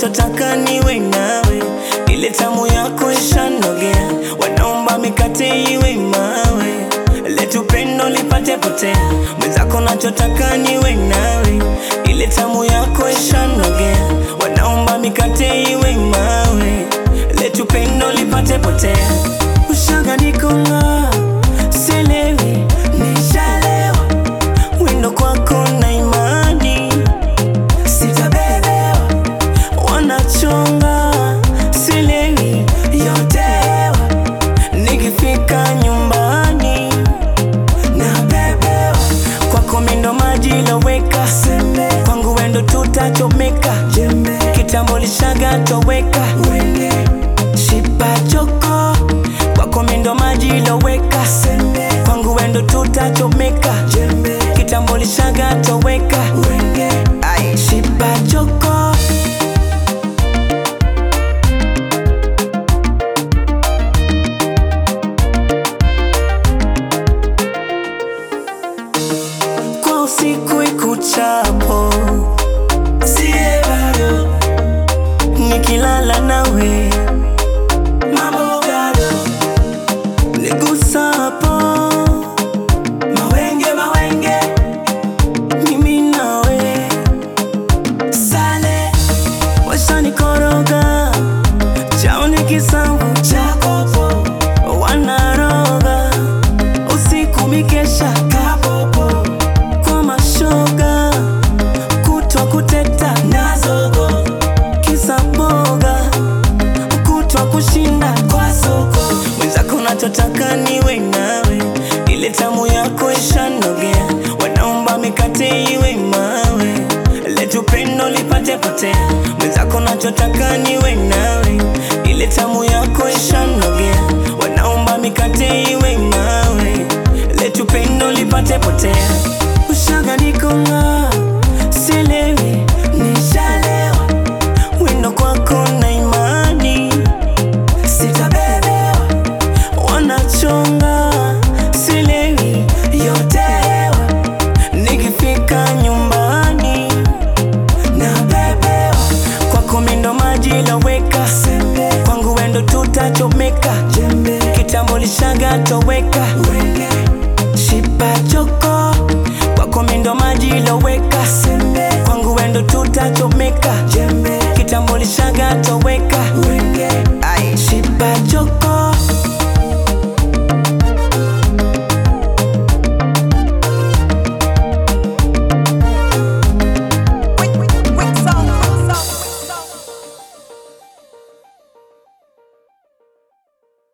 nachotaka niwe nawe, ile tamu yako ishanogea, wanaomba mikate iwe mawe, letu pendo lipate potea, mwenzako nachotaka niwe nawe, ile tamu yako ishanogea, wanaomba mikate iwe mawe, letu pendo lipate potea, ushaga nikonga selewi, nishalewa wendo kwako na imani sitabebewa, wanachonga silewi yotewa, nikifika nyumbani nabebewa, kwako mindo maji loweka, kwangu wendo tutachomeka, kitambo lishaga toweka, shipa choko, kwako mindo maji loweka, kwangu wendo tutachomeka, kitambo lishaga toweka, Ai, shipa choko kwa usiku ikuchapo, sie bado nikilala nawe, mambo bado nigusapo, mawenge mawenge, mimi nawe, sale washanikoroga, chao ni kisamvu chakopo, wanaroga usiku mikesha kapopo kwa mashoga kutwa kuteta nazogo kisa boga kutwa kushinda kwa soko mwenzako nachotaka niwe nawe ile tamu yako ishanogea wanaomba mikate iwe mawe letu pendo lipate potea mwenzako nachotaka niwe nawe ile tamu yako ishanogea wanaomba mikate iwe mawe letu pendo lipate potea ushaga nikonga silewi nishalewa wendo kwako na imani sitabebewa wanachonga silewi yotewa nikifika nyumbani nabebewa kwako mindo maji loweka kwangu wendo tutachomeka kitambo lishaga toweka